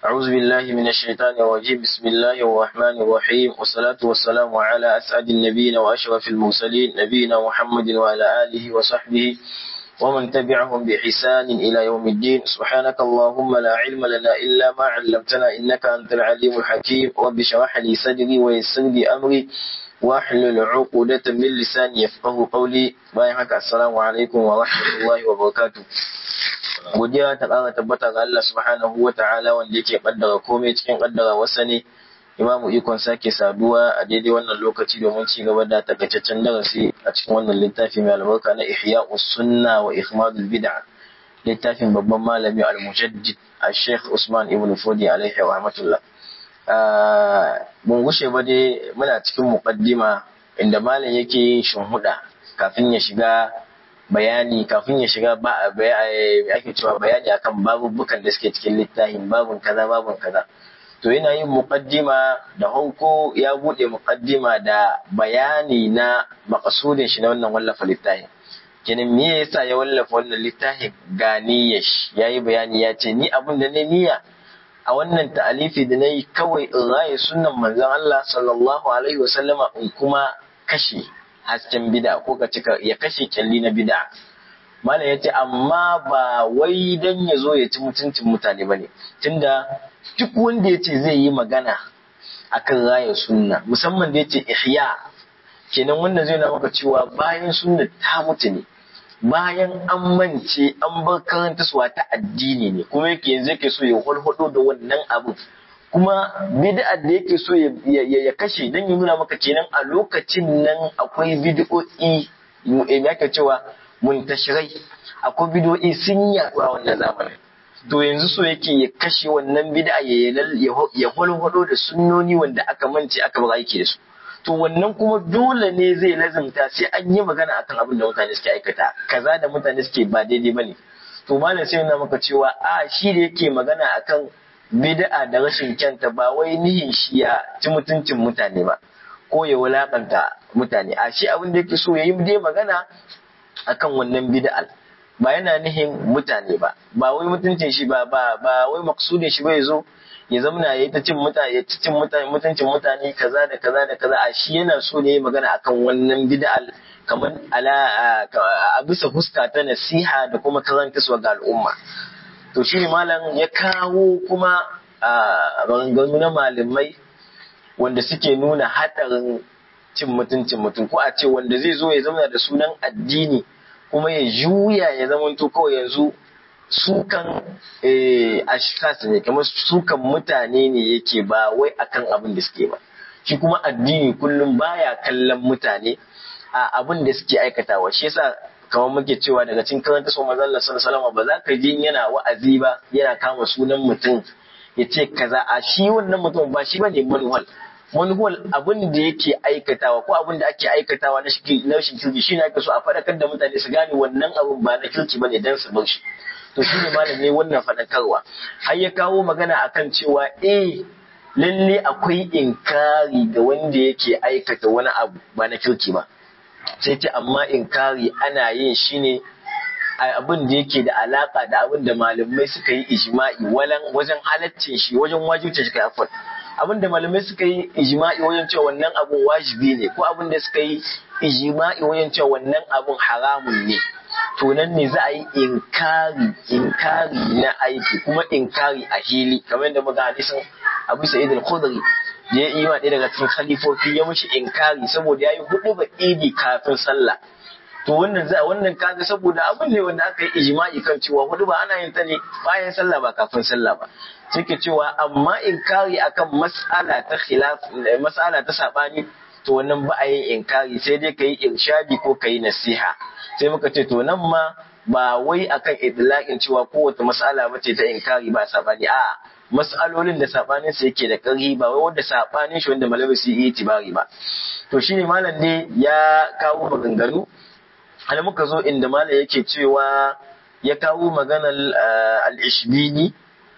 أعوذ بالله من الشيطان الرجيم بسم الله الرحمن الرحيم والصلاة والسلام على أسعد النبيين وأشرف المرسلين نبينا محمد وعلى آله وصحبه ومن تبعهم بإحسان إلى يوم الدين سبحانك اللهم لا علم لنا إلا ما علمتنا إنك أنت العليم الحكيم رب اشرح لي صدري ويسر لي أمري واحلل عقدة من لساني يفقه قولي باين haka assalamu alaikum wa rahmatullahi wa barakatuh godiya ta ƙara tabbata ga Allah subhanahu wa ta'ala wanda yake kaddara komai cikin kaddara wasa ne imamu ikon sake saduwa a daidai wannan lokaci domin ci gaba da takaitaccen darasi a cikin wannan littafi mai albarka na ihya sunna wa ihmadul bid'a littafin babban malami al-mujaddid al-sheikh usman ibn fodi alaihi rahmatullah mun gushe ba dai muna cikin muqaddima inda malam yake yin shinhuda kafin ya shiga bayani kafin ya shiga ba ake cewa bayani akan babubukan da suke cikin littafin babun kaza babun kaza to yana yin muqaddima da hanko ya bude muqaddima da bayani na makasudin shi na wannan wallafa littafin kenan me yasa ya wallafa wannan littafin ga niyyar shi yayi bayani ya ce ni abin da ne niyya a wannan ta'alifi da na yi kawai in raye sunan manzon Allah sallallahu alaihi wasallama in kuma kashe hasken bida ko ka cika ya kashe kyalli na bida malam ya ce amma ba wai dan ya zo ya ci mutuncin mutane ba ne tunda duk wanda ya ce zai yi magana akan raya sunna musamman da ya ce ihya kenan wannan zai na maka cewa bayan sunna ta mutu ne bayan an mance an bar karantaswa ta addini ne kuma yake yanzu yake so ya hulhudo da wannan abin kuma bid'a da yake so ya kashe dan ya nuna maka kenan a lokacin nan akwai bid'o'i yake cewa muntashirai akwai bid'o'i sun yaɗu a wannan zamanin to yanzu so yake ya kashe wannan bid'a ya hulhudo da sunnoni wanda aka mance aka bar aiki da su to wannan kuma dole ne zai lazimta sai an yi magana akan abin da mutane suke aikata kaza da mutane suke ba daidai bane to malam sai yana maka cewa a shi da yake magana akan bid'a da rashin kyanta ba wai nihin shi ya ci mutuncin mutane ba ko ya wulakanta mutane a shi abin da yake so ya yi dai magana akan wannan bid'a ba yana nihin mutane ba ba wai mutuncin shi ba ba ba wai maksudin shi bai zo ya zamana ya yi ta cin mutane ya cin mutane mutuncin mutane kaza da kaza da kaza a shi yana so ne magana akan wannan bid'al kamar ala a bisa fuska ta nasiha da kuma karantarwa ga al'umma to shi ne malam ya kawo kuma maganganu na malamai wanda suke nuna hadarin cin mutuncin mutum ko a ce wanda zai zo ya zama da sunan addini kuma ya juya ya zamanto kawai yanzu sukan ashkas ne kamar sukan mutane ne yake ba wai akan abin da suke ba shi kuma addini kullum baya kallon mutane a abin da suke aikatawa shi yasa kamar muke cewa daga cikin karanta so manzon Allah sallallahu ba za ka ji yana wa'azi ba yana kama sunan mutum ya ce kaza a shi wannan mutum ba shi bane manuwal manuwal abin da yake aikatawa ko abin da ake aikatawa na shi na shi kirki shi ne ake so a faɗakar da mutane su gane wannan abin ba na kirki bane dan su bar shi to shi ne malam ne wannan faɗakarwa har ya kawo magana akan cewa eh lalle akwai inkari ga wanda yake aikata wani abu ba na kirki ba sai ce amma inkari ana yin shi ne abin da yake da alaka da abin da malamai suka yi ijma'i wajen halaccin shi wajen wajibcin shi kai afwan abin da malamai suka yi ijma'i wajen cewa wannan abun wajibi ne ko abin da suka yi ijma'i wajen cewa wannan abun haramun ne to nan ne za a yi inkari inkari na aiki kuma inkari a hili kamar yadda muka hadisin Abu Sa'id al-Khudri da ya yi ɗaya daga cikin khalifofi ya mishi inkari saboda ya yi hudu ba idi kafin sallah to wannan za wannan kaga saboda abin ne wanda aka yi ijma'i kan cewa hudu ba ana yin ta ne bayan sallah ba kafin sallah ba suke cewa amma inkari akan mas'ala ta khilaf mas'ala ta sabani to wannan ba a yin inkari sai dai kai irshadi ko kai nasiha sai muka ce to nan ma ba wai akan idlaqin cewa kowace mas'ala bace ta inkari ba sabani a mas'alolin da sabanin sa yake da ƙarfi ba wai wanda sabanin shi wanda malami su yi itibari ba to shine malam ne ya kawo maganganu har muka zo inda malam yake cewa ya kawo maganar al-ishbini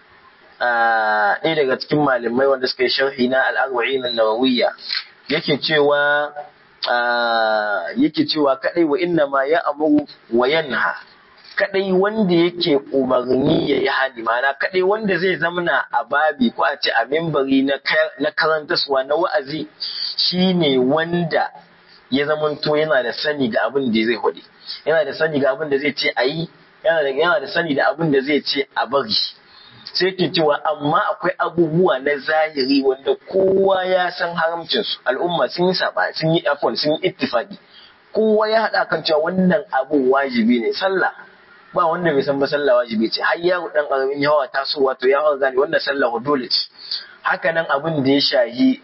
ɗaya daga cikin malamai wanda suka yi sharhi na al-arba'in an-nawawiyya yake cewa yake cewa kadai wa inna ma ya amuru wa yanha kadai wanda yake umarni ya yi hani mana kadai wanda zai zamana a babi ko a ce a membari na karantaswa na wa'azi shine wanda ya zamanto yana da sani ga abin da zai hudu yana da sani ga abin da zai ce a yi yana da sani da abin da zai ce a bari sai ke cewa amma akwai abubuwa na zahiri wanda kowa ya san haramcinsu al'umma sun yi saba sun yi afon sun yi ittifaqi kowa ya haɗa kan cewa wannan abu wajibi ne sallah ba wanda bai san ba sallah wajibi ce har yaro dan karamin yawa tasowa to ya gane wannan sallah dole ce haka nan abin da ya shahi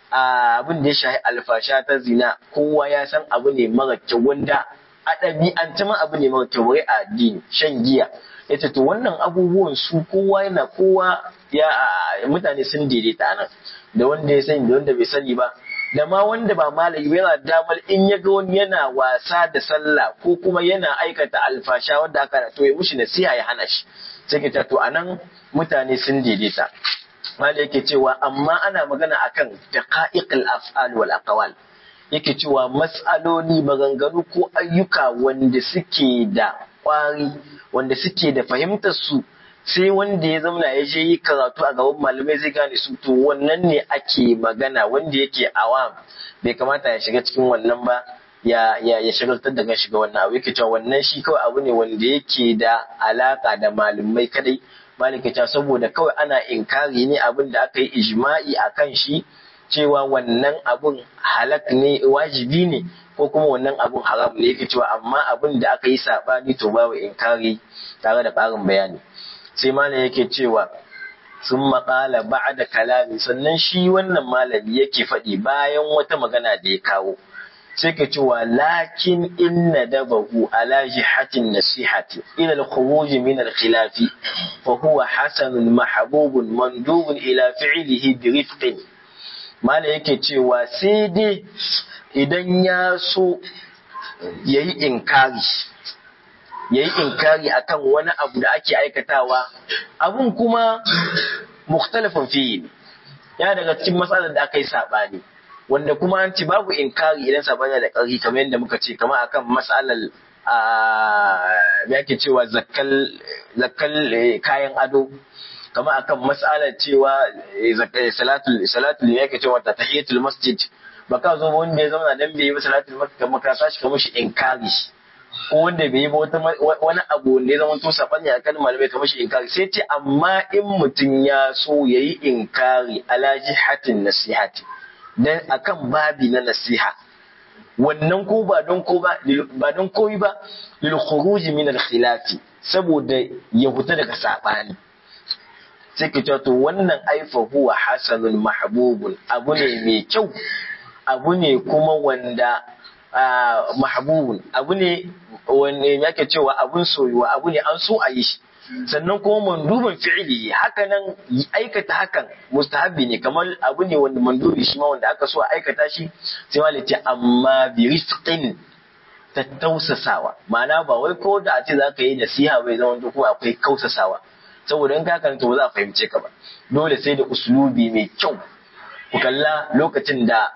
abin da ya shahi alfasha ta zina kowa ya san abu ne mara kyau wanda a ɗabi'ance ma abu ne mara kyau wai a addini shan giya yace to wannan abubuwan su kowa yana kowa ya mutane sun daidaita nan da wanda ya sani da wanda bai sani ba da ma wanda ba malami ba yana damar in ya ga wani yana wasa da sallah ko kuma yana aikata alfasha wanda aka to ya mushi nasiha ya hana shi sai ke to anan mutane sun daidaita malai yake cewa amma ana magana akan daqa'iqil af'al wal aqwal yake cewa mas'aloli maganganu ko ayyuka wanda suke da kwari wanda suke da fahimtar su sai wanda ya zauna ya je yi karatu a gaban malamai zai gane su to wannan ne ake magana wanda yake awam bai kamata ya shiga cikin wannan ba ya ya ya shagaltar da kan shiga wannan abu yake cewa wannan shi kawai abu ne wanda yake da alaka da malamai kadai malika cewa saboda kawai ana inkari ne abin da aka yi ijma'i akan shi cewa wannan abun halak ne wajibi ne ko kuma wannan abun haram ne yake cewa amma abin da aka yi sabani to babu inkari tare da ƙarin bayani sai malam yake cewa sun maƙala ba'da kalami sannan shi wannan malami yake faɗi bayan wata magana da ya kawo sai ka cewa lakin inna dabahu ala jihatin nasihati ila al-khuruj min al-khilafi fa huwa hasanun mahbubun mandubun ila fi'lihi bi rifqin malam yake cewa sai dai idan ya so yayi inkari yayi inkari akan wani abu da ake aikatawa abun kuma mukhtalafin fiye ya daga cikin matsalar da aka yi saɓani wanda kuma an ce babu inkari idan saɓani da ƙarfi kamar yadda muka ce kamar akan matsalar a yake cewa zakkal kayan ado kamar akan matsalar cewa salatul salatul yake cewa ta tahiyatul masjid baka zo wanda ya zama dan bai yi salatul masjid kamar ka tashi kamar shi inkari ko wanda bai yi ba wani abu wanda ya zama to sabani a kan malamai kamar shi inkari sai ce amma in mutum ya so ya yi inkari ala jihatin nasihati dan akan babi na nasiha wannan ko ba don ko ba ba don koyi ba lil khuruj min al khilafi saboda ya fita daga sabani sai ka to wannan aifa huwa hasanun mahbubun abu ne mai kyau abu ne kuma wanda mahbubun abu ne wanda yake cewa abun soyuwa abu ne an so a yi shi sannan kuma manduban fi'ili haka nan aikata hakan mustahabbi ne kamar abu ne wanda mandubi shi ma wanda aka so a aikata shi sai ma ce amma bi rifqin ta tausasawa ma'ana ba wai ko da a ce za ka yi nasiha bai zama kuma akwai kausasawa saboda in ka karanta ba za a fahimce ka ba dole sai da uslubi mai kyau ku kalla lokacin da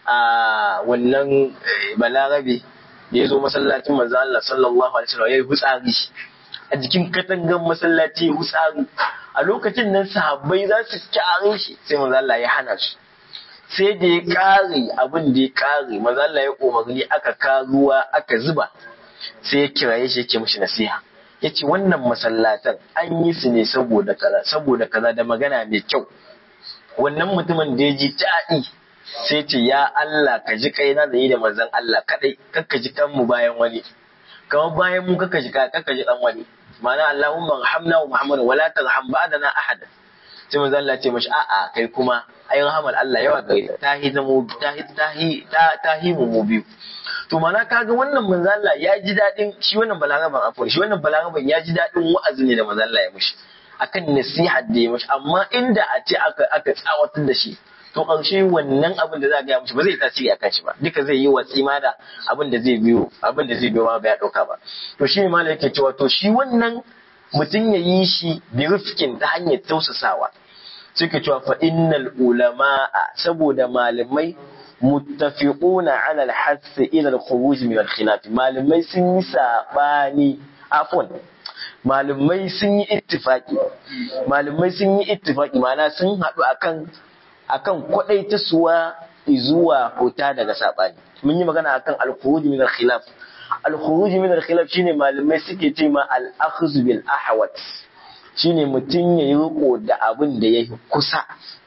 a wannan balarabe da ya zo masallacin manzo Allah sallallahu alaihi wasallam ya yi hutsari a jikin katangan masallaci hutsari a lokacin nan sahabbai za su kyare shi sai manzo Allah ya hana su sai da ya kare abin da ya kare manzo Allah ya umarni aka ka ruwa aka zuba sai ya kiraye shi yake mishi nasiha yace wannan masallatan an yi su ne saboda kaza saboda kaza da magana mai kyau wannan mutumin da ya ji daɗi sai ce ya Allah ka ji kaina da yi da manzon Allah kadai kakka ji kanmu bayan wani kamar bayan mu kakka ji kakka ji dan wani ma'ana Allahumma rahamna wa Muhammad wa la tarham ba'dana ahad sai manzon Allah ce mashi a'a kai kuma ai rahamar Allah yawa gare ta hi zamo ta hi ta hi ta hi mu biyu to mana kaga wannan manzon Allah ya ji dadin shi wannan balaraban afwan shi wannan balaraban ya ji dadin wa'azi ne da manzon Allah ya mishi akan nasiha da ya mishi amma inda a ce aka aka tsawatar da shi to ƙarshe wannan abin da za a gaya mishi ba zai tasiri a kan shi ba duka zai yi watsi ma da abin da zai biyo abin da zai biyo ma ba ya ɗauka ba to shi ne ma yake cewa to shi wannan mutum ya yi shi bi rifkin ta hanyar tausasawa suke cewa fa innal ulama'a saboda malamai muttafiquna ala al-hass ila al-khuruj min al-khilaf malamai sun yi sabani afwan malumai sun yi ittifaki malumai sun yi ittifaki ma'ana sun haɗu akan akan kwadaita suwa zuwa huta daga sabani mun yi magana akan al-khuruj min al-khilaf al-khuruj min al-khilaf shine malumai suke ce ma al-akhdh bil ahwat shine mutum ya yi riko da abin da ya kusa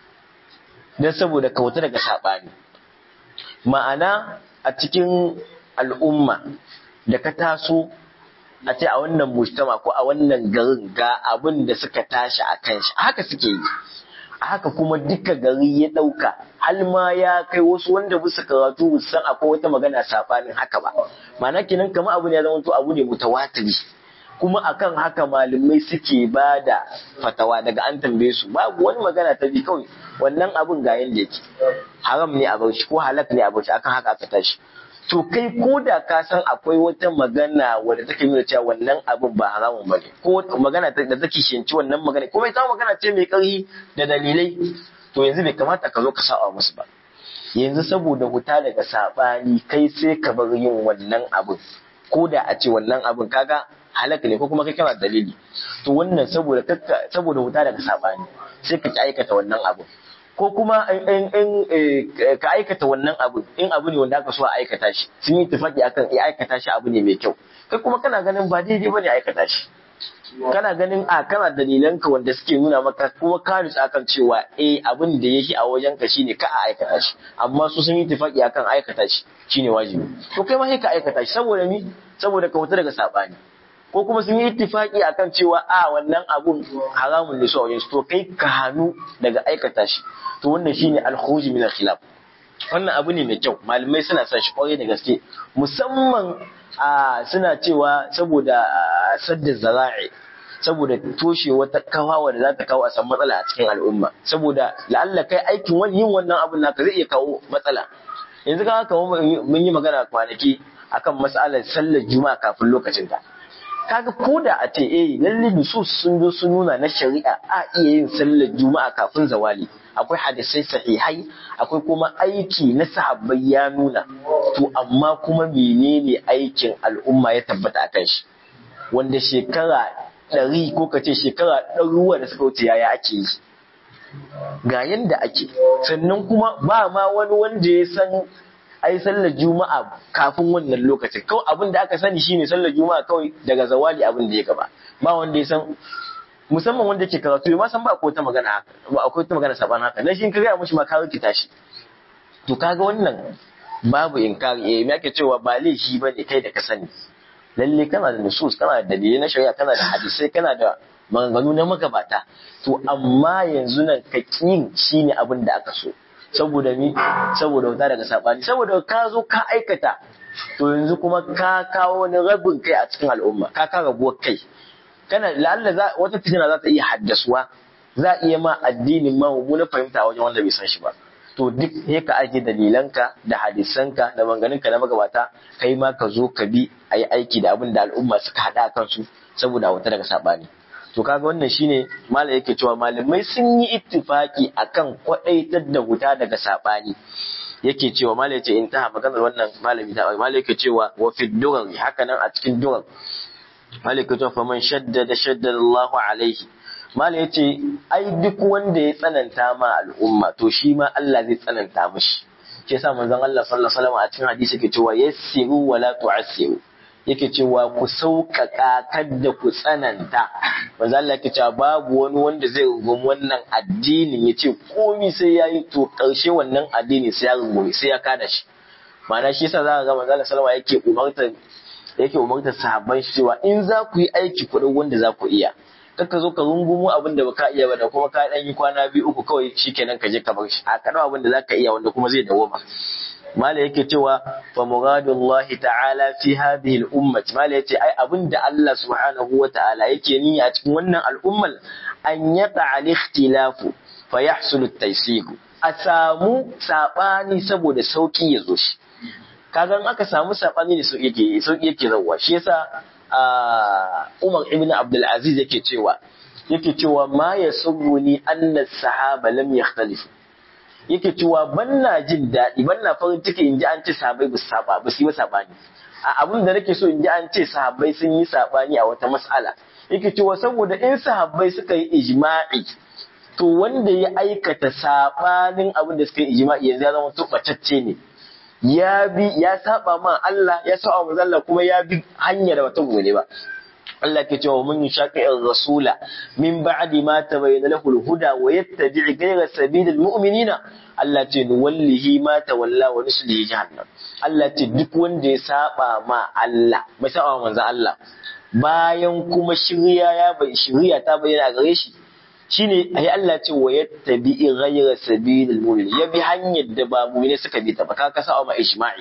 don saboda kauta daga sabani ma'ana a cikin al'umma da ka taso a ce a wannan mujtama ko a wannan garin ga abin da suka tashi a kan shi haka suke yi a haka kuma duka gari ya ɗauka hal ma ya kai wasu wanda bisa karatu san akwai wata magana sabanin haka ba ma'ana kenan kamar abu ne ya zama to abu ne mutawatiri kuma akan haka malamai suke ba da fatawa daga an tambaye su babu wani magana ta bi kawai wannan abun ga yanda yake haram ne a bar shi ko halak ne a bar shi akan haka aka tashi to kai ko da ka san akwai wata magana wadda take nuna cewa wannan abun ba haramun ba ne ko magana da take shinci wannan magana kuma ita magana ce mai ƙarfi da dalilai to yanzu bai kamata ka zo ka saba musu ba yanzu saboda huta daga sabani kai sai ka bar yin wannan abun ko da a ce wannan abun kaga halaka ne ko kuma kai kana dalili to wannan saboda saboda huta daga sabani sai ka aikata wannan abu ko kuma in ka aikata wannan abu in abu ne wanda aka so a aikata shi sun yi tafaki akan ya aikata shi abu ne mai kyau kai kuma kana ganin ba daidai bane aikata shi kana ganin a kana dalilanka wanda suke nuna maka kuma ka nutsu akan cewa eh abin da yake a wajen ka shine ka a aikata shi amma su sun yi tafaki akan aikata shi shine wajibi to kai ma sai ka aikata shi saboda mi saboda ka huta daga sabani ko kuma sun yi ittifaki akan cewa a wannan abun haramun ne su a wajen to kai ka hannu daga aikata shi to wannan shine al-khuruj min al-khilaf wannan abu ne mai kyau malamai suna son shi kwarai da gaske musamman a suna cewa saboda sadda zara'i saboda toshe wata kawa da za ta kawo a san matsala a cikin al'umma saboda la'alla kai aikin wani yin wannan abun naka zai iya kawo matsala yanzu ka haka mun yi magana kwanaki akan matsalar sallar juma'a kafin lokacin ta kaga ko da a ce eh lalle nusus sun zo sun nuna na shari'a a iya yin sallar juma'a kafin zawali akwai hadisai sahihai akwai kuma aiki na sahabbai ya nuna to amma kuma menene aikin al'umma ya tabbata akan shi wanda shekara ɗari ko ka ce shekara ɗaruwa da suka wuce yaya ake yi ga yanda ake sannan kuma ba ma wani wanda ya san ai sallar juma'a kafin wannan lokacin kawai abin da aka sani shine sallar juma'a kawai daga zawali abin da ya gaba ba wanda ya san musamman wanda ke karatu ma san ba akwai ta magana haka ba akwai ta magana saban haka dan shi ka ga mushi ma ka rikita shi to kaga wannan babu inkari eh me ake cewa ba laifi bane kai da ka sani lalle kana da nusus kana da dalilai na shari'a kana da hadisai kana da maganganu na magabata to amma yanzu nan ka kin shine abin da aka so saboda mi saboda wuta daga sabani saboda ka zo ka aikata to yanzu kuma ka kawo wani rabin kai a cikin al'umma ka ka rabuwar kai kana la'alla wata fitina za ta iya haddasuwa za a iya ma addinin ma na fahimta wajen wanda bai san shi ba to duk sai ka aje dalilanka da hadisanka da manganinka na magabata kai ma ka zo ka bi a yi aiki da abin da al'umma suka haɗa a kansu saboda wata daga sabani to kaga wannan shine malam yake cewa malamai sun yi ittifaki akan kwadaitar da wuta daga sabani yake cewa malam yace intaha maganar wannan malami da malam yake cewa wa fi durar haka nan a cikin durar malam yake cewa faman shaddada shaddada Allahu alaihi malam yace ai duk wanda ya tsananta ma al'umma to shi ma Allah zai tsananta mishi shi yasa manzon Allah sallallahu alaihi wasallam a cikin hadisi yake cewa yassiru wala tu'assiru yake cewa ku sauƙaƙa kadda ku tsananta manzo Allah yake cewa babu wani wanda zai rungumi wannan addinin ya ce komi sai ya yi to ƙarshe wannan addini sai ya rungumi sai ya kada shi ma'ana shi yasa za ka ga manzo Allah sallama yake umartar yake umartar sahabban shi cewa in za ku yi aiki kuɗin wanda za ku iya kaka zo ka rungumo abin da baka iya ba da kuma ka ɗan yi kwana biyu uku kawai shikenan ka je ka bar shi a kaɗau abin da za ka iya wanda kuma zai dawo ba mala yake cewa fa muradullahi ta'ala fi hadhihi al-ummah mala yace ai abinda Allah subhanahu wa ta'ala yake niyya a cikin wannan al'ummar an yata al-ikhtilafu fa yahsul at-taysir a samu sabani saboda sauki ya zo shi kaga aka samu sabani ne sauki yake sauki yake zawwa shi yasa Umar ibn Abdul Aziz yake cewa yake cewa ma yasurruni anna as-sahaba lam yakhtalifu yake cewa ban na jin daɗi ban na farin ciki in ji an ce sahabbai ba su saba ba su yi sabani a abin da nake so in ji an ce sahabbai sun yi sabani a wata mas'ala yake cewa saboda in sahabbai suka yi ijma'i to wanda ya aikata sabanin abin da suka yi ijma'i yanzu ya zama tubatacce ne ya bi ya saba ma Allah ya saba manzo Allah kuma ya bi hanya da wata gole ba Allah ke cewa mun yashaqi rasula min ba'di ma tabayyana lahu al-huda wa yattabi' ghayra sabilil mu'minina Allah ce nuwallihi ma tawalla wa nuslihi jahannam Allah ce duk wanda ya saba ma Allah bai saba manzo Allah bayan kuma shirya ya bai shirya ta bayyana gare shi shine ai Allah ce wa yattabi ghayra sabilil mu'min ya bi hanyar da ba mu'mini suka bi ta ba ka kasa ma ijma'i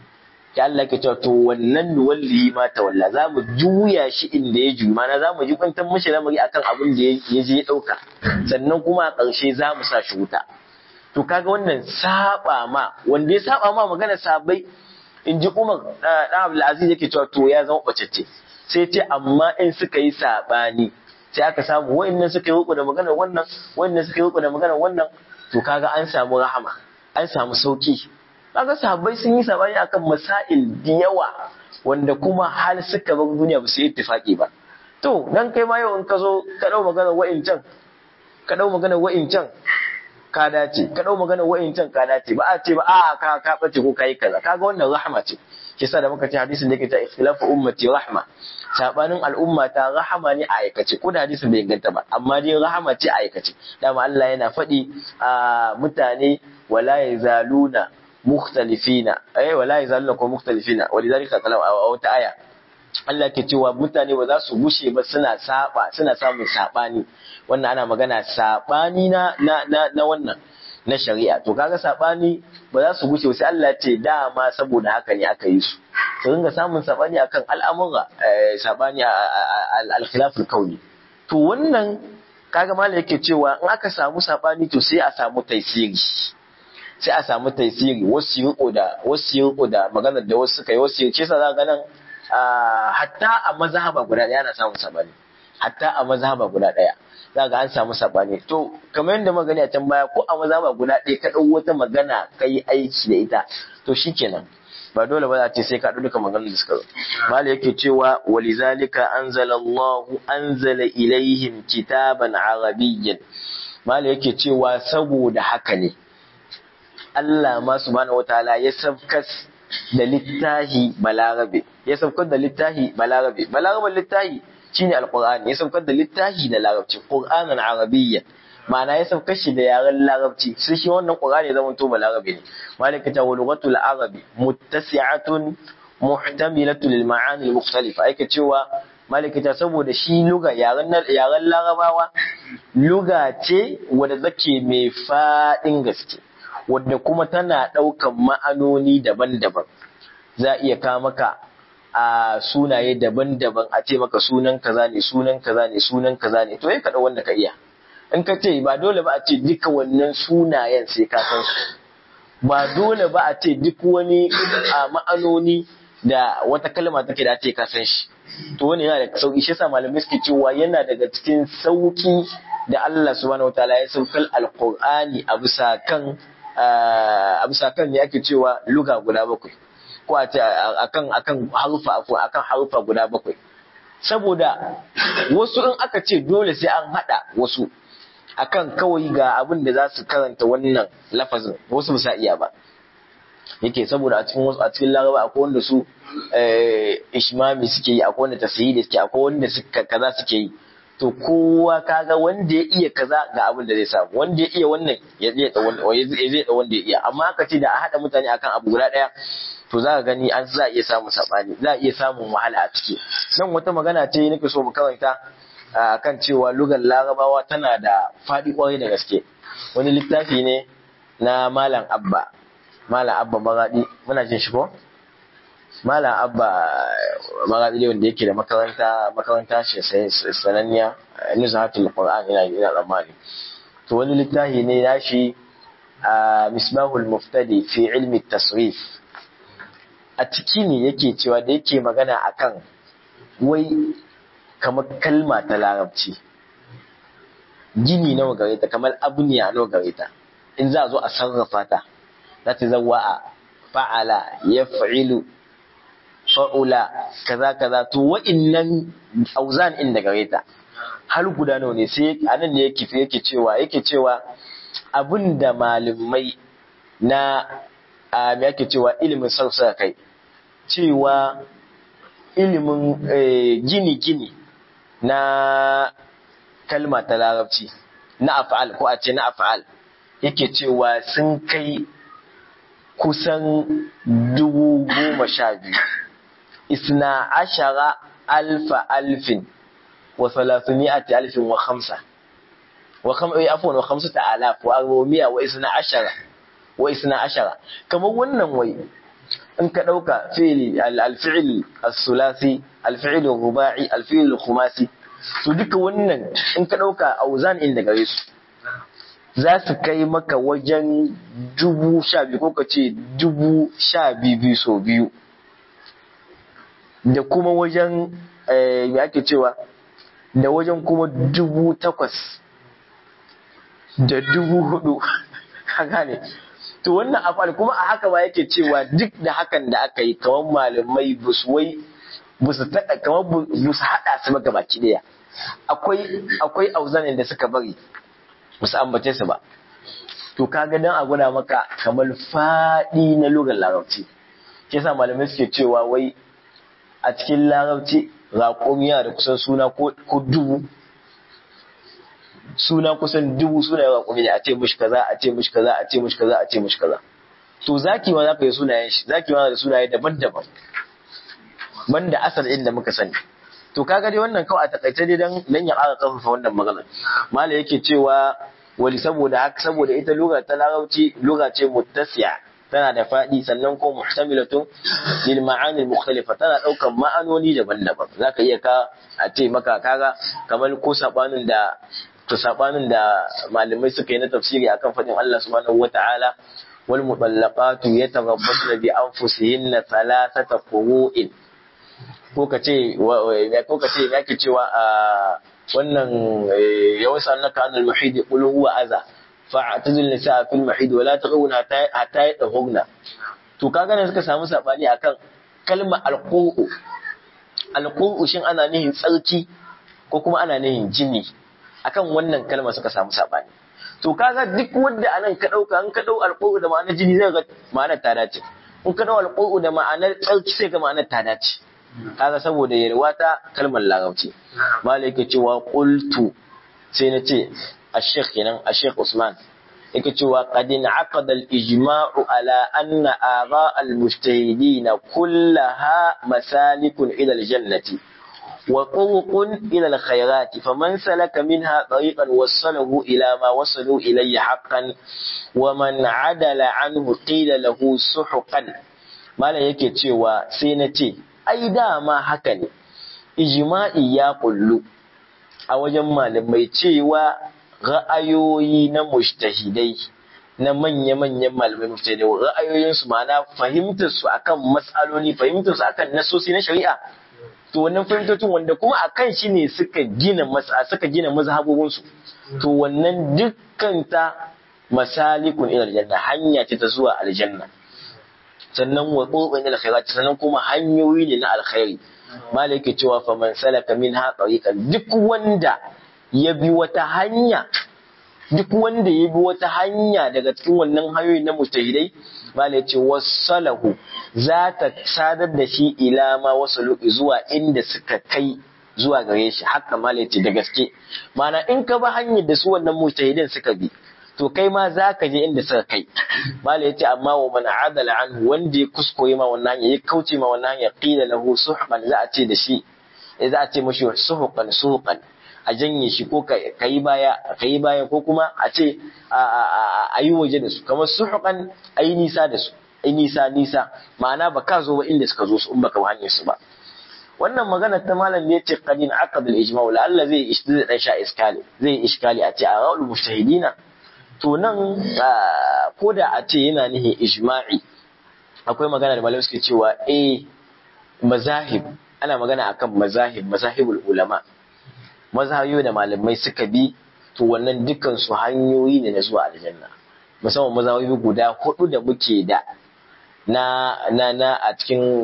ya Allah ke cewa to wannan wallahi ma tawalla za mu juya shi inda ya juyi mana za mu ji kwantar mashi lamari akan abin da ya je ya dauka sannan kuma a ƙarshe za mu sa shi wuta to kaga wannan saba ma wanda ya saba ma magana sabai in ji Umar dan Abdul Aziz yake cewa to ya zama bacacce sai ce amma in suka yi sabani sai aka samu wa'annan suka yi ruku da maganar wannan wa'annan suka yi ruku da maganar wannan to kaga an samu rahama an samu sauki kaga sahabbai sun yi sabani akan masail da yawa wanda kuma hal suka bar duniya ba su yi ittifaki ba to dan kai ma yau in ka zo ka dau maganar wa'incan ka dau maganar wa'incan ka dace ka dau maganar wa'incan ka dace ba a ce ba a ka ka bace ko kai kaza kaga wannan rahama ce kisa da muka ce hadisin da yake ta ikhtilafu ummati rahma sabanin al'umma ta rahama ne a aikace ko da hadisin bai inganta ba amma dai rahama ce a aikace dama Allah yana faɗi a mutane wala yazaluna mukhtalifina eh wala yazaluna ko mukhtalifina walidhalika qala a wata aya Allah ke cewa mutane ba za su gushe ba suna saba suna samun sabani wannan ana magana sabani na na na wannan na shari'a to kaga sabani ba za su gushe sai Allah ce dama saboda haka ne aka yi su su ringa samun sabani akan al'amura sabani al-khilaf al-kauni to wannan kaga malai yake cewa in aka samu sabani to sai a samu taisiri sai a samu taisiri wasu riko da wasu riko da maganar da wasu suka yi wasu ce sa za ga nan hatta a mazhaba guda ɗaya ana samun sabani hatta a mazhaba guda ɗaya za ga an samu sabani to kamar yadda magani a can baya ko a mazhaba guda ɗaya ka ɗau wata magana ka yi aiki da ita to shikenan ba dole ba za ce sai ka ɗau duka maganar da suka zo mala yake cewa walizalika anzala Allah anzala ilaihim kitaban arabiyyan mala yake cewa saboda haka ne Allah ma subhanahu wataala ya sabkas da littahi balarabe ya saukar da littahi balarabe balaraben littahi shine alqur'ani ya saukar da littahi da larabci qur'anan arabiyya ma'ana ya saukar shi da yaren larabci sai shi wannan qur'ani ya zama to balarabe ne malika ta lughatul arabi muttasi'atun muhtamilatu lil ma'ani al mukhtalifa yake cewa malika ta saboda shi luga yaren yaren larabawa luga ce wadda take mai fadin gaske wadda kuma tana ɗaukan ma'anoni daban-daban za a iya kawo maka a sunaye daban-daban a ce maka sunan kaza ne sunan kaza ne sunan kaza ne to ya kaɗa wanda ka iya in ka ce ba dole ba a ce duka wannan sunayen sai ka san su ba dole ba a ce duk wani a ma'anoni da wata kalma take da ce ka san shi to wani yana da sauki shi yasa malamai suke cewa yana daga cikin sauki da Allah subhanahu wataala ya saukar alqur'ani a bisa kan a bisa kan ne ake cewa luga guda bakwai ko a ce akan akan harufa akan harufa guda bakwai saboda wasu in aka ce dole sai an hada wasu akan kawai ga abin da za su karanta wannan lafazin wasu ba iya ba yake saboda a cikin wasu a cikin laraba akwai wanda su ishmami suke yi akwai wanda tasiri suke akwai wanda suka kaza suke yi to kowa kaga wanda ya iya kaza ga abin da zai samu wanda ya iya wannan ya zai da wanda ya zai da wanda ya iya amma aka ce da a hada mutane akan abu guda daya to za ka gani an za a iya samun sabani za a iya samun wahala a ciki nan wata magana ce nake so mu karanta akan cewa lugar larabawa tana da faɗi kwarai da gaske wani littafi ne na malam abba malam abba maradi muna jin shi ko malam abba maradi ne wanda yake da makaranta makaranta ce sananniya nuzhatul qur'an ina ina tsammani to wani littafi ne nashi a misbahul muftadi fi ilmi tasrif a ciki ne yake cewa da yake magana akan wai kamar kalma ta larabci gini nawa gare ta kamar abniya nawa gare ta in za a zo a sarrafa ta za ta zawa a fa'ala ya fa'ilu fa'ula kaza kaza to wa'innan auzan in daga reta har guda nawa ne sai anan ne yake yake cewa yake cewa abinda malamai na a me yake cewa ilimin sarsa kai cewa ilimin gini gini na kalma ta larabci na af'al ko a ce na af'al yake cewa sun kai kusan dubu goma sha biyu isna ashara alfa alfin wa salasumiyati alfin wa khamsa wa kham ai afwan wa khamsata alaf wa arba'a wa isna ashara wa isna ashara kamar wannan wai in ka dauka fi'li al-fi'l as-sulasi al-fi'l ar-ruba'i al-fi'l al-khumasi to duka wannan in ka dauka auzan in daga su za su kai maka wajen dubu sha biyu ko ka ce dubu sha biyu so biyu da kuma wajen me ake cewa da wajen kuma dubu takwas da dubu hudu gane to wannan afal kuma a haka ba yake cewa duk da hakan da aka yi kamar malamai busu wai busu taɗa kamar busu haɗa su maka baki ɗaya akwai akwai auzanin da suka bari basu ambace su ba to kaga dan a gwada maka kamar faɗi na lugar larabci ke yasa malamai suke cewa wai a cikin larabci raƙomi yana da kusan suna ko dubu suna kusan dubu suna yawa raƙomi ne a ce mishi kaza a ce mishi kaza a ce mishi kaza a ce mishi kaza to zaki ma za ka yi sunayen shi zaki ma da sunaye daban-daban banda asal inda muka sani to kaga dai wannan kawai a takaice dai dan dan ya ƙara ƙarfafa wannan maganar mala yake cewa wali saboda haka saboda ita lugha ta larabci lugha ce muttasiya tana da faɗi sannan ko muhtamilatun lil ma'anil mukhtalifa tana ɗaukan ma'anoni daban-daban zaka iya ka a ce maka kaga kamar ko sabanin da to sabanin da malamai suka yi na tafsiri akan faɗin Allah subhanahu wata'ala wal mutallaqatu yatarabbasna bi anfusihinna thalathata qurun ko ka ce ko ka ce yake cewa a wannan ya wasa annaka anil muhid qul huwa aza fa'tazil nisa fil muhid wala taqawna hatta yadhugna to kaga ne suka samu sabani akan kalma alquu alquu shin ana nihin tsarki ko kuma ana nihin jini akan wannan kalma suka samu sabani to kaga duk wanda anan ka dauka an ka dau alquu da ma'anar jini zai ga ma'anar ta dace in ka dau alquu da ma'anar tsarki sai ga ma'anar ta dace kaga saboda yarwa ta kalmar larabci malai yake cewa qultu sai na ce ash-shaykh kenan ash-shaykh Usman yake cewa qad inaqada al-ijma'u ala anna ara al-mujtahidin kullaha masalikun ila al-jannati wa turuqun ila al-khayrati faman salaka minha tariqan wasalahu ila ma wasalu ilayhi haqqan wa man adala anhu qila lahu suhuqan malai yake cewa sai na ce ai dama haka ne ijma'i ya kullu a wajen malamai cewa ra'ayoyi na mujtahidai na manya-manyan malamai mujtahidai ra'ayoyinsu ma'ana fahimtar su akan matsaloli fahimtar su akan nasosi na shari'a to wannan fahimtocin wanda kuma akan shi ne suka gina masa suka gina mazhabobin su to wannan dukkan ta masalikun ila aljanna hanya ce ta zuwa aljanna sannan wa tsoban ila khairat sannan kuma hanyoyi ne na alkhairi malaka cewa fa man salaka min ha tariqan duk wanda ya bi wata hanya duk wanda ya bi wata hanya daga cikin wannan hanyoyi na mujtahidai malaka ce wasalahu za ta sadar da shi ila ma wasalu zuwa inda suka kai zuwa gare shi haka malaka ce da gaske mana in ka ba hanyar da su wannan mujtahidin suka bi to kai ma za ka je inda suka kai mala yace amma wa man adala anhu wanda ya kuskure ma wannan hanya ya kauce ma wannan hanya qila lahu suhqan za a ce da shi za a ce mashi suhqan suhqan a janye shi ko kai baya kai baya ko kuma a ce a yi waje da su kamar suhqan ai nisa da su ai nisa nisa ma'ana ba ka zo ba inda suka zo su in baka hanyar su ba wannan magana ta malam ne ce qadin aqad al ijma' la Allah zai ishtida dan sha iskali zai iskali a ce a ra'ul mujtahidina to nan ko da a ce yana nihin ijma'i akwai magana da malamai suke cewa eh mazahib ana magana akan mazahib mazahibul ulama mazhabiyo da malamai suka bi to wannan dukkan su hanyoyi ne na zuwa aljanna musamman mazhabiyo guda hudu da muke da na na na a cikin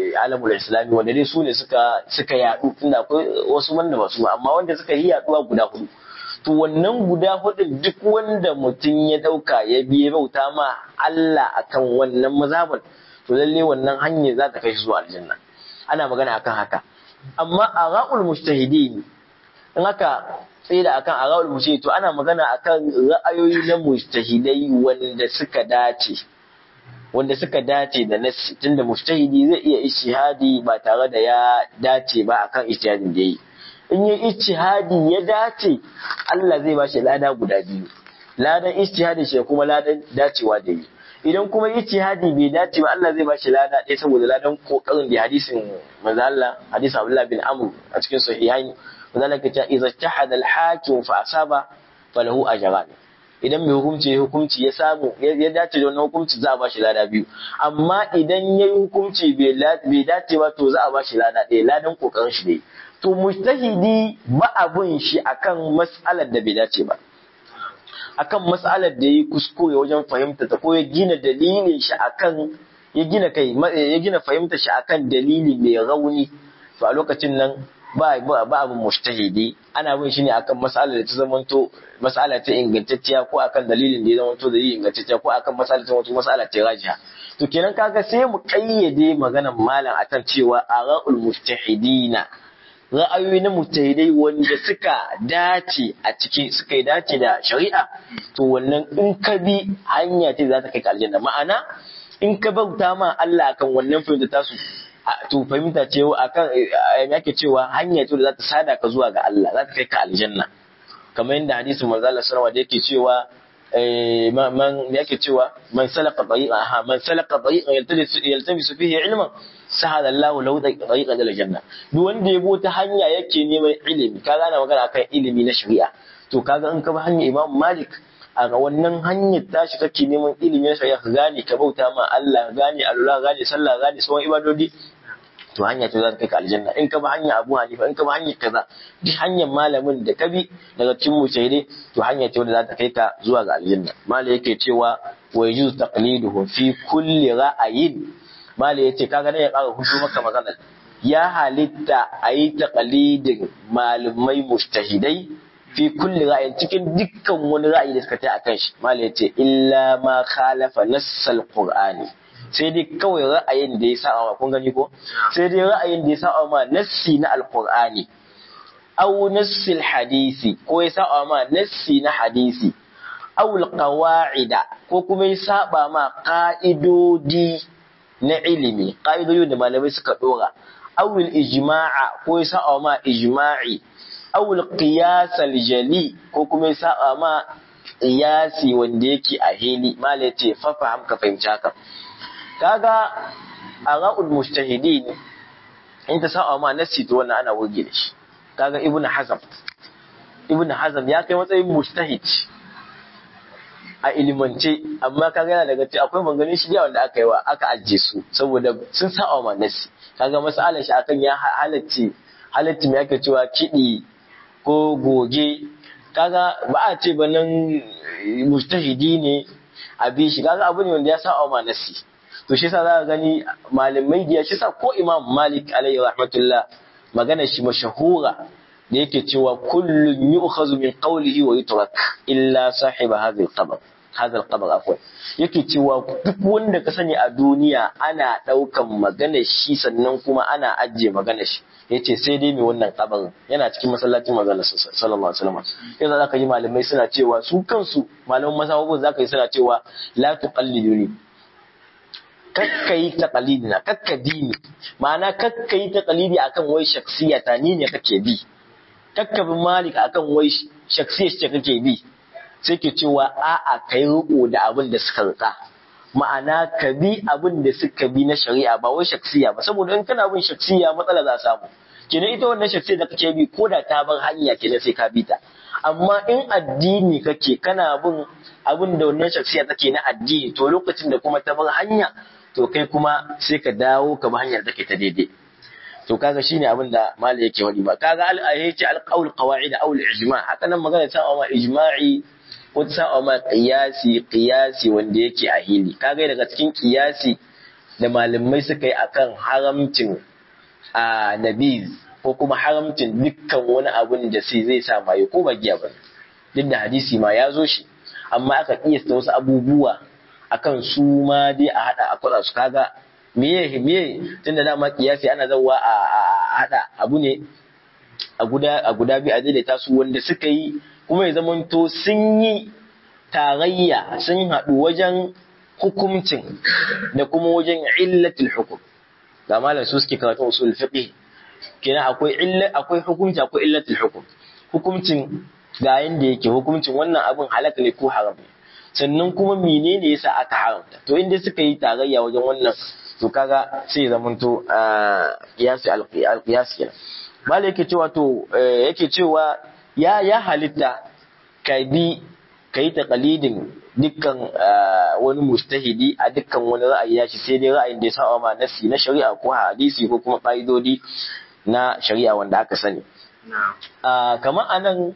alamul islami wanda dai su ne suka suka yadu tunda akwai wasu wanda ba su amma wanda suka yi yaduwa guda hudu to wannan guda hudun duk wanda mutum ya dauka ya biye bauta ma Allah akan wannan mazhaban to lalle wannan hanyar za ta kai shi zuwa aljanna ana magana akan haka amma ara'ul mujtahidin in aka tsira akan ara'ul mujtahid to ana magana akan ra'ayoyi na mujtahidai wanda suka dace wanda suka dace da nassi tunda mujtahidi zai iya ijtihadi ba tare da ya dace ba akan ijtihadin da yi in yi ijtihadi ya dace Allah zai ba shi lada guda biyu ladan ijtihadi shi kuma ladan dacewa da yi idan kuma ijtihadi bai dace ba Allah zai ba shi lada ɗaya saboda ladan kokarin da hadisin manzo Allah hadisin Abdullah bin Amr a cikin sahihain manzo Allah ya ce idza ijtahada al-hakim fa asaba falahu ajran idan mai hukunci ya hukunci ya samu ya dace da wannan hukunci za a ba shi lada biyu amma idan ya yi hukunci bai dace ba to za a ba shi lada ɗaya ladan kokarin shi ne to mujtahidi ba abun shi akan mas'alar da bai dace ba akan mas'alar da yi kuskure wajen fahimta ta ko ya gina dalilin shi akan ya gina kai ya gina fahimta shi akan dalili mai rauni to a lokacin nan ba ba ba abin mujtahidi ana bin shi ne akan mas'alar da ta zamanto mas'ala ta ingantacciya ko akan dalilin da ya zamanto da yi ingantacciya ko akan mas'alar ta zamanto mas'ala ta rajiha to kenan kaga sai mu kayyade maganar malam akan cewa ara'ul mujtahidina ra'ayoyi na mujtahidai wanda suka dace a ciki suka yi dace da shari'a to wannan in ka bi hanya ce za ta kai ka aljanna ma'ana in ka bauta ma Allah akan wannan fahimta tasu to fahimta ce akan yake cewa hanya ce da za ta sada ka zuwa ga Allah za ta kai ka aljanna kamar yadda hadisin manzo Allah sallallahu alaihi yake cewa man yake cewa man salaka tariqa ha man salaka tariqa yaltamisu fihi ilman sahala Allah lahu tariqan ila janna duk wanda ya ta hanya yake neman ilimi kaga ana magana akan ilimi na shari'a to kaga in ka bi hanya Imam Malik a wannan hanyar tashi kake neman ilimi na shari'a ka gane ka bauta ma Allah gane alula gane sallah gane sauran ibadodi to hanya ce za ta kai ka aljanna in ka bi hanya Abu Hanifa in ka bi hanyar kaza duk hanyar malamin da ka bi daga cikin mujtahidai to hanya ce wanda za ta kai ka zuwa ga aljanna malai yake cewa wa yajuzu taqliduhu fi kulli ra'ayin malai yace kaga ne ya ƙara hudu maka magana ya halitta a yi taqlidin malumai mujtahidai fi kulli ra'ayin cikin dukkan wani ra'ayi da suka ta akan shi malai yace illa ma khalafa nassal qur'ani sai dai kawai ra'ayin da ya sa wa kun gani ko sai dai ra'ayin da ya sa ma nassi na alqur'ani aw nassil hadisi ko ya sa ma nassi na hadisi aw alqawaida ko kuma ya saba ma ka'idodi na ilimi ka'idodi da malamai suka dora aw ijma'a ko ya sa ma ijma'i aw alqiyas aljali ko kuma ya sa ma qiyasi wanda yake a hili malai ce fa faham ka fahimci haka kaga ara'ul mujtahidin in ta sa'a ma nasi to wannan ana wurge da shi kaga ibnu hazm ibnu hazm ya kai matsayin mujtahid a ilimance amma kaga yana daga cikin akwai maganganun shi wanda aka yi wa aka ajiye su saboda sun sa'a ma nasi kaga masalan shi akan ya halacci halacci me ake cewa kidi ko goge kaga ba a ce ba nan mujtahidi ne a bi shi kaga abu ne wanda ya sa'a ma nasi to shi yasa za ka gani malamai da shi yasa ko Imam Malik alayhi rahmatullah magana shi mashahura da yake cewa kullun yu'khazu min qawlihi wa yutrak illa sahiba hadhihi al-qabr hadha al-qabr afwan yake cewa duk wanda ka sani a duniya ana daukan magana shi sannan kuma ana ajiye magana shi yace sai dai mai wannan kabarin yana cikin masallacin manzon sallallahu alaihi wasallam yanzu zaka yi malamai suna cewa su kansu malaman masahobin zaka yi suna cewa la tuqalliduni kakka yi taƙalidi na kakka dini ma'ana kakka yi taƙalidi akan wai shaksiya ta ni ne kake bi kakka bi malik akan wai shaksiya ce kake bi sai ke cewa a'a kai riko da abin da suka rika ma'ana ka bi abin da suka bi na shari'a ba wai shaksiya ba saboda in kana bin shaksiya matsala za samu kenan ita wannan shaksiya da kake bi ko da ta bar hanya kenan sai ka bi ta amma in addini kake kana bin abin da wannan shaksiya take na addini to lokacin da kuma ta bar hanya to kai kuma sai ka dawo ka bi hanyar take ta daidai to kaga shine abin da malai yake wadi ba kaga al ayaci al qawl qawaid aw al ijma haka nan magana ta ma ijma'i ko ta ma qiyasi qiyasi wanda yake a hili kaga daga cikin qiyasi da malamai suka yi akan haramcin a nabiz ko kuma haramcin dukkan wani abun da sai zai sa maye ko ba giya ba duk da hadisi ma ya zo shi amma aka kiyasta wasu abubuwa akan su ma dai a hada a kwada su kaga meye meye tunda dama kiyasi ana zawa a hada abu ne a guda a guda biyu a daidaita su wanda suka yi kuma ya zamanto sun yi tarayya sun haɗu wajen hukumcin da kuma wajen illatul hukum ga malam su suke karatu usul fiqh kenan akwai illa akwai hukunci akwai illatul hukum hukumcin ga yanda yake hukumcin wannan abin halaka ne ko haram ne sannan kuma menene yasa aka haramta to inda suka yi tarayya wajen wannan to kaga sai ya zamanto qiyasi al-qiyas kenan malai yake cewa to yake cewa ya ya halitta ka bi ka yi taqalidin dukkan wani mustahidi a dukkan wani ra'ayi ya shi sai dai ra'ayin da ya saba ma nasi na shari'a ko hadisi ko kuma ƙa'idodi na shari'a wanda aka sani kamar anan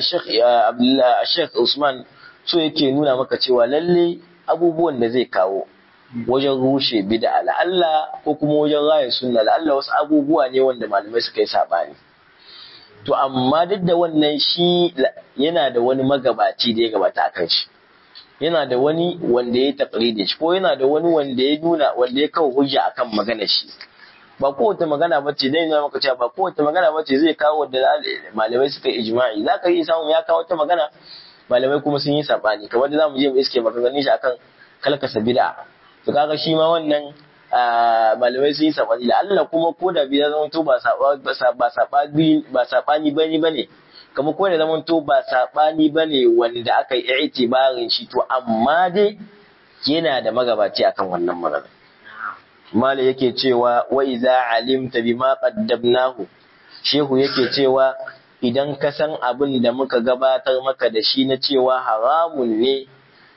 Sheikh Usman so yake nuna maka cewa lalle abubuwan da zai kawo wajen rushe bid'a la'alla ko kuma wajen raya sunna la'alla wasu abubuwa ne wanda malamai suka yi sabani to amma duk da wannan shi yana da wani magabaci da ya gabata a kan shi yana da wani wanda ya taƙari shi ko yana da wani wanda ya nuna wanda ya kawo hujja akan magana shi ba kowace magana ba ce dai maka cewa ba kowace magana ba ce zai kawo da malamai suka yi ijma'i za ka yi samun ya kawo wata magana malamai kuma sun yi saɓani kamar da za mu je mu iske maganganun shi akan kalkasa bid'a to kaga shi ma wannan malamai sun yi saɓani da Allah kuma ko da bi zama to ba saɓani ba saɓani bane bane kamar ko da zama to ba saɓani bane wanda aka yi itibarin shi to amma dai yana da magabaci akan wannan magana mala yake cewa wa iza alimta bima qaddamnahu shehu yake cewa idan ka san abin da muka gabatar maka da shi na cewa haramun ne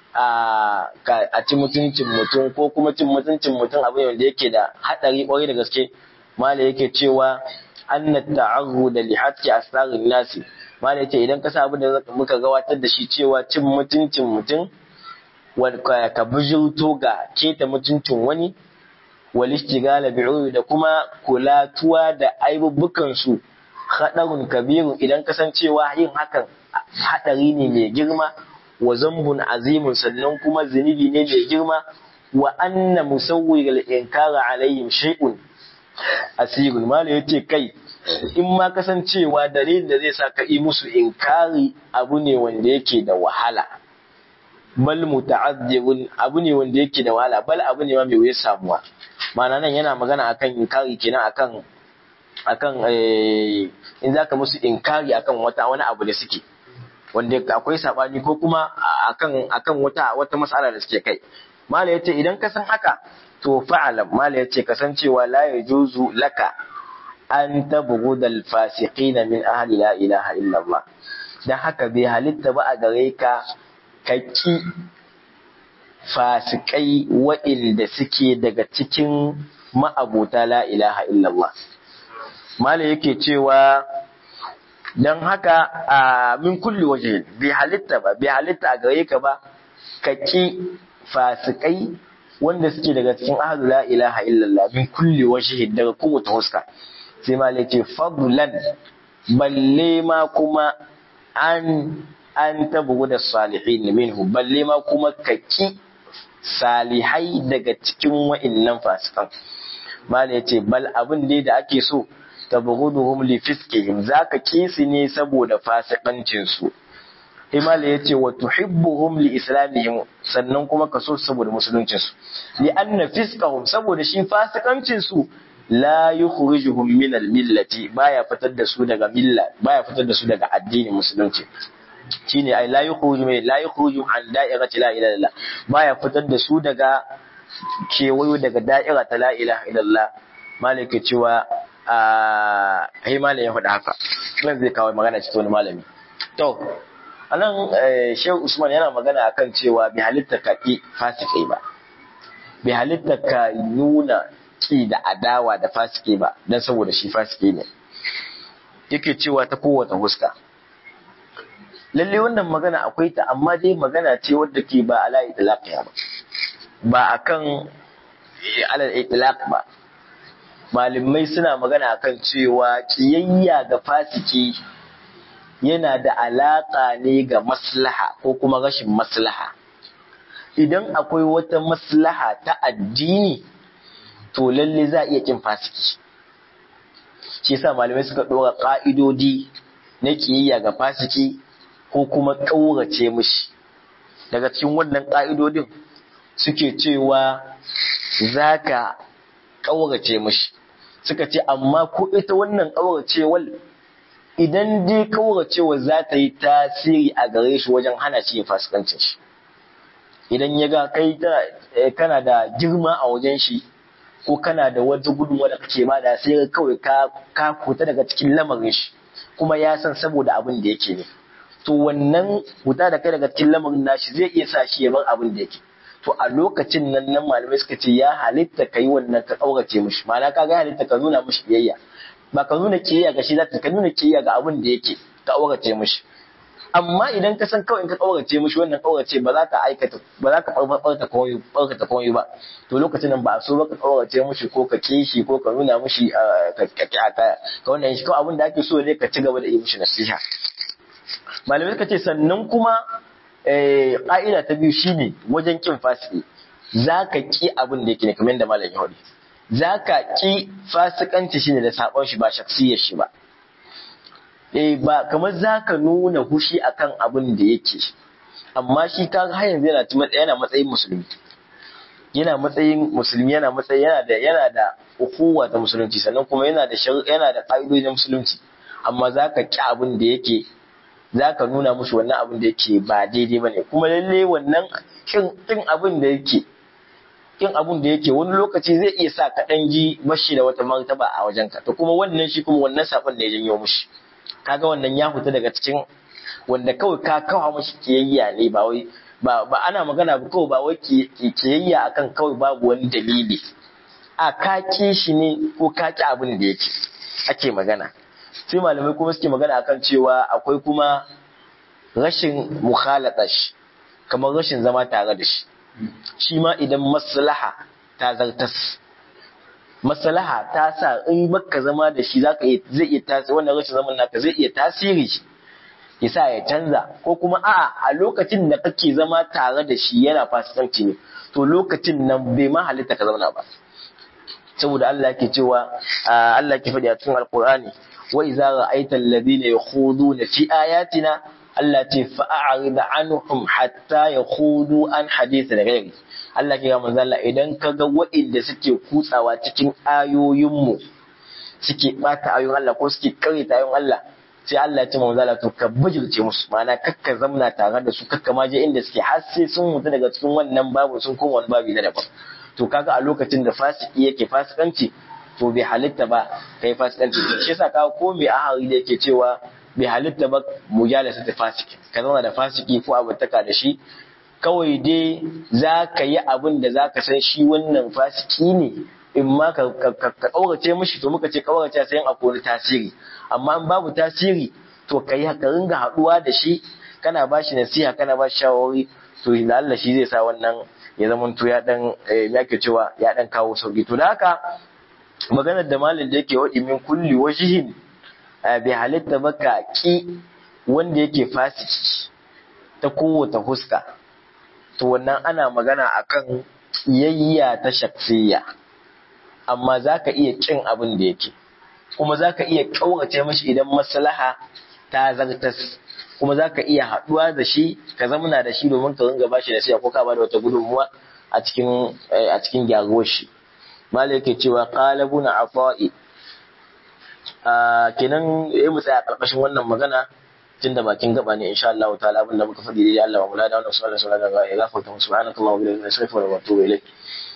a ci mutuncin mutum ko kuma cin mutuncin mutum abin wanda yake da haɗari ƙwarai da gaske mala yake cewa anna ta'arru da lihatti asrarin nasi mala yake idan ka sa abin da muka gabatar da shi cewa cin mutuncin mutum ka bijirto ga keta mutuncin wani walishtigala bi'uri da kuma kulatuwa da aibubbukan su haɗarun kabiru idan kasancewa yin hakan haɗari ne mai girma wa zambun azimun sannan kuma zunubi ne mai girma wa anna musawwir al-inkara alayhim shay'un asirun mala yace kai in ma kasancewa dalilin da zai sa ka yi musu inkari abu ne wanda yake da wahala bal muta'azzirun abu ne wanda yake da wahala bal abu ne ma mai wuya samuwa ma'ana nan yana magana akan inkari kenan akan akan in zaka musu inkari akan wata wani abu da suke wanda akwai sabani ko kuma akan akan wata wata mas'ala da suke kai mala yace idan ka san haka to fa'alam mala yace kasancewa la yajuzu laka an tabghudal fasiqina min ahli la ilaha illallah dan haka bai halitta ba a gare ka kaki fasikai wa'inda suke daga cikin ma'abuta la ilaha illallah mala yake cewa don haka a min kulli waje bai halitta ba bai halitta a gare ka ba ka ki fasikai wanda suke daga cikin ahlu la ilaha illallah min kulli waje daga kowace huska sai mala yake fadlan balle ma kuma an an tabu da salihin minhu balle ma kuma ka ki salihai daga cikin wa'innan fasikan mala yace bal abin dai da ake so tabghuduhum li fiskihim zaka kisi ne saboda fasikancin su Imala yace wa tuhibbuhum li islamihim sannan kuma ka so saboda musuluncin su li anna fiskahum saboda shi fasikancin su la yukhrijuhum min al millati baya fitar da su daga milla baya fitar da su daga addinin musulunci shine ai la yukhruju mai la yukhruju an da'irati la ilaha illallah baya fitar da su daga kewayo daga da'ira ta la ilaha illallah malaka cewa a ai malam ya faɗa haka nan zai kawo magana cikin wani malami to anan shehu usman yana magana akan cewa bai halitta ka ki fasikai ba bai halitta ka nuna ki da adawa da fasike ba dan saboda shi fasike ne yake cewa ta kowace huska lalle wannan magana akwai ta amma dai magana ce wadda ke ba ala lafiya ba ba akan alal itlaq ba malamai suna magana akan cewa kiyayya ga fasiki yana da alaka ne ga maslaha ko kuma rashin maslaha idan akwai wata maslaha ta addini to lalle za a iya kin fasiki shi yasa malamai suka ɗora ƙa'idodi na kiyayya ga fasiki ko kuma ƙaurace mishi daga cikin wannan ƙa'idodin suke cewa za ka ƙaurace mishi suka ce amma ko ita wannan ƙauracewar idan dai ƙauracewar za ta yi tasiri a gare shi wajen hana shi fasikancin shi idan ya ga kai kana da girma a wajen shi ko kana da wata gudunwa da kake ba da sai kawai ka ka fita daga cikin lamarin shi kuma ya san saboda abin da yake ne to wannan fita da kai daga cikin lamarin nashi zai iya sa shi ya bar abin da yake to a lokacin nan nan malamai suka ce ya halitta ka yi wannan ka ƙaurace mishi ma'ana ka ga halitta ka nuna mishi biyayya ba ka nuna kiyayya ga shi za ka nuna kiyayya ga abin da yake ka ƙaurace mishi amma idan ka san kawai in ka ƙaurace mishi wannan ƙaurace ba za ka aikata ba za ka ɓarɓarta komai ɓarkata komai ba to lokacin nan ba a so ba ka ƙaurace mishi ko ka kishi ko ka nuna mishi ka ka wannan shi kawai abin da ake so ne ka ci gaba da yi mishi nasiha malamai suka ce sannan kuma ƙa'ida ta biyu shine wajen kin fasiki za ka ƙi abin da yake ne kamar yadda malam ya za ka ƙi fasikanci shine da sabon shi ba shaksiyar shi ba eh ba kamar za ka nuna hushi akan abin da yake amma shi ka har yanzu yana yana matsayin musulmi yana matsayin musulmi yana matsayin yana da yana da ukuwa ta musulunci sannan kuma yana da yana da ƙa'idojin musulunci amma za ka ƙi abin da yake za ka nuna mushi wannan abin da yake ba daidai ba ne kuma lalle wannan kin abin da yake kin abin da yake wani lokaci zai iya sa ka ɗan ji bashi da wata martaba a wajenka to kuma wannan shi kuma wannan sabon da ya janyo mushi kaga wannan ya fita daga cikin wanda kawai ka kawo mashi kiyayya ne ba wai ba ba ana magana ba kawai ba wai kiyayya akan kawai babu wani dalili a ka ki shi ne ko ka ki abin da yake ake magana sai malamai kuma suke magana akan cewa akwai kuma rashin mukhalata shi kamar rashin zama tare da shi shi ma idan maslaha ta zartas maslaha ta sa in baka zama da shi zaka iya zai iya tasiri wannan rashin zaman naka zai iya tasiri ya sa ya canza ko kuma a'a a lokacin da kake zama tare da shi yana fasikanci ne to lokacin nan bai ma halitta ka zauna ba saboda Allah yake cewa Allah ke faɗi a cikin Alƙur'ani wa idza ra'aita alladhina yakhuduna fi ayatina Allah ce fa'arid anhum hatta yakhudu an hadith ghairi Allah ke ga manzo Allah idan kaga waɗanda suke kutsawa cikin ayoyinmu suke bata ayoyin Allah ko suke karita ayoyin Allah sai Allah ya ce manzo Allah to ka bijirce musu ma'ana kakka zamna tare da su kakka ma je inda suke har sai sun mutu daga cikin wannan babu sun koma wani babu na daban to kaga a lokacin da fasiki yake fasikanci to bai halitta ba kai fasikanci shi yasa kaga ko mai ahari da yake cewa bai halitta ba mujalasa ta fasiki ka zauna da fasiki ko abutaka da shi kawai dai za ka yi abin da za ka san shi wannan fasiki ne in ma ka kaurace mishi to muka ce kaurace sai a kori tasiri amma in babu tasiri to ka yi ka ringa haɗuwa da shi kana ba shi nasiha kana ba shi shawarwari to da Allah shi zai sa wannan ya zama to ya dan ya ke cewa ya dan kawo sauki to da haka maganar da malin da yake waɗi min kulli wajihin bai halitta ba ka ki wanda yake fasiki ta kowace huska to wannan ana magana akan kiyayya ta shaksiya amma za ka iya kin abin da yake kuma za ka iya ƙaurace mashi idan maslaha ta zartas kuma za ka iya haɗuwa da shi ka zamana da shi domin ka ringa bashi da siya ko ka bada wata gudunmuwa a cikin a cikin gyaruwar shi malai yake cewa qala ibn afa'i kenan yayi mu tsaya karkashin wannan magana tun da bakin gaba ne insha Allah ta'ala abinda muka faɗi dai Allah wa mulada wannan sallallahu alaihi wa sallam ya gafarta subhanallahi wa bihamdihi wa atubu ilayk